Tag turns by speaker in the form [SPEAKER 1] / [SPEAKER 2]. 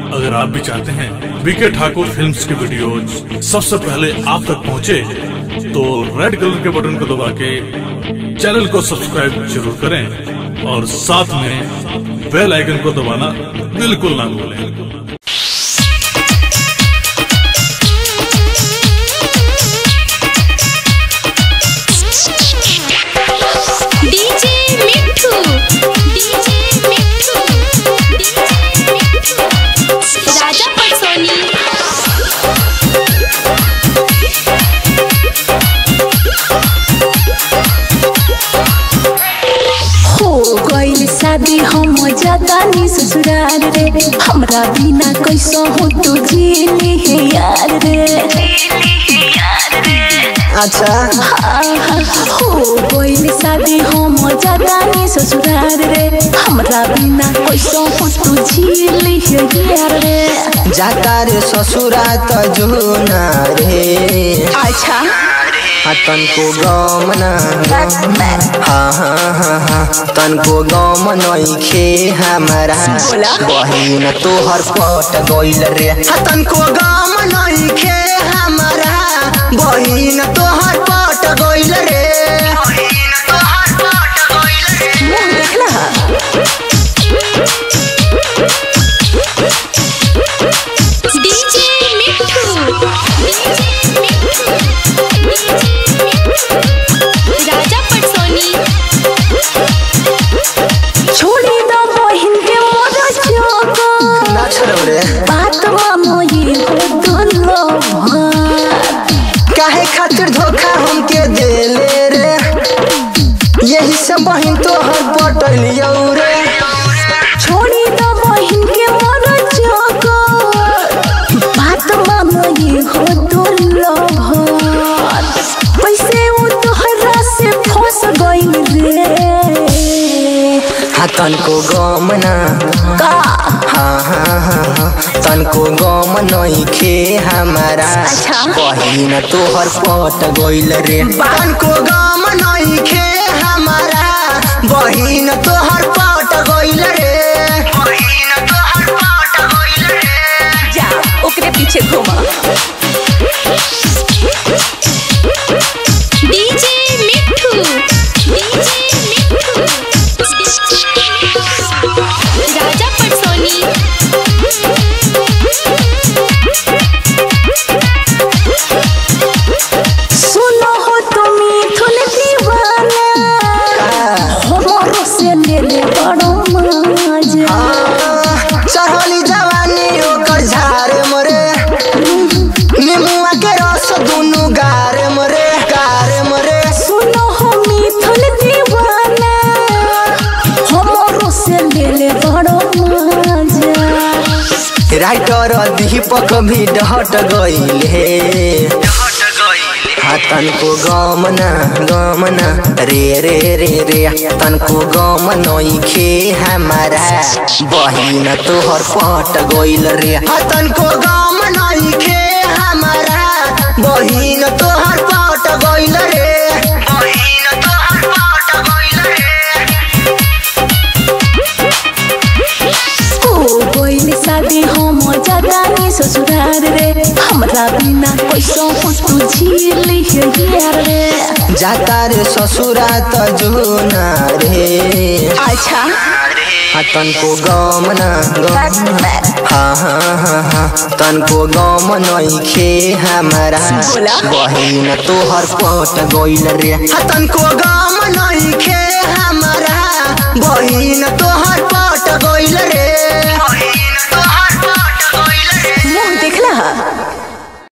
[SPEAKER 1] अगर आप भी चाहते हैं बीके ठाकुर फिल्म्स की वीडियोज सबसे पहले आप तक पहुंचे, तो रेड कलर के बटन को दबा के चैनल को सब्सक्राइब जरूर करें और साथ में बेल आइकन को दबाना बिल्कुल ना भूलें
[SPEAKER 2] DJ Mithu DJ Mithu DJ Mithu Raja Patsoni
[SPEAKER 3] हो गइल शादी हम जातानी ससुराल रे हमरा बिना कैसो हो तू जीली है यार रे
[SPEAKER 4] अच्छा
[SPEAKER 3] आहा, हो गइल शादी हम जातानी ससुराल रे हमरा बिना कैसो हो तू जीली है यार रे
[SPEAKER 4] जाता रे ससुरा त जुना रे
[SPEAKER 3] अच्छा
[SPEAKER 4] हाँ, तनको गम न हाँ हाँ हाँ हाँ तनको गम नइखे हमारा
[SPEAKER 3] बोला।
[SPEAKER 4] बहिन तोहर पट गइल रे हाँ, तनको गम नइखे हमारा बहिन तोहर पट गइल रे बहिन तोहर पट गइल रे
[SPEAKER 3] मुंह देखला हा?
[SPEAKER 2] DJ Mithu DJ Mithu DJ Mithu Raja Patsoni
[SPEAKER 3] छोड़ी दो बहिन के मोर चोको
[SPEAKER 4] ना छोड़ो रे
[SPEAKER 3] बात मानो ये हो दुलो भात
[SPEAKER 4] काहे खातिर धोखा हमके देले रे यही से बहिन तोहर पटलियौ रे
[SPEAKER 3] छोड़ी दो बहिन के मोर चोको बात मानो ये हो दुलो भात पैसे वो तोहरा से फंस गइल रे
[SPEAKER 4] हाँ तनको गम ना
[SPEAKER 3] का
[SPEAKER 4] हाँ हाँ हाँ हाँ तनको गम नइखे हमारा
[SPEAKER 3] अच्छा।
[SPEAKER 4] बहिन तोहर पट गइल रे तनको गम नइखे हमारा बहिन तोहर पट गइल रे बहिन तोहर पट गइल रे
[SPEAKER 3] जा ओकरे पीछे घुमा
[SPEAKER 2] डीजे मिठू डीजे मिठू राजा पटसोनी
[SPEAKER 3] सुनो हो तुम मिथुन दीवाना हमरो से ले ले बड़ो मजा
[SPEAKER 4] चढ़ली जवानी ओकर झारे मरे निमुआ के रस दुनु गारे मरे गारे मरे
[SPEAKER 3] सुनो हो मिथुन दीवाना हमरो से ले ले बड़ो मजा
[SPEAKER 4] राइटर दीपक भी डहट गइल हे हाँ तनको गम न गम न रे रे रे रे तनको गम नइखे हमारा बहिन तोहर पट गइल रे हाँ तनको गम नइखे हमारा बहिन तोहर पट गइल रे बहिन तोहर पट गइल रे
[SPEAKER 3] ओ गइल शादी हम जातानी ससुराल रे हमरा बिना कैसो हो तू झीली है यार रे
[SPEAKER 4] जाता रे ससुरा त जुना रे
[SPEAKER 3] अच्छा
[SPEAKER 4] हाँ तनको गम न गम हाँ हाँ हाँ हाँ तनको गम नइखे हमारा
[SPEAKER 3] बोला।
[SPEAKER 4] बहिन तोहर पट गइल रे हाँ तनको गम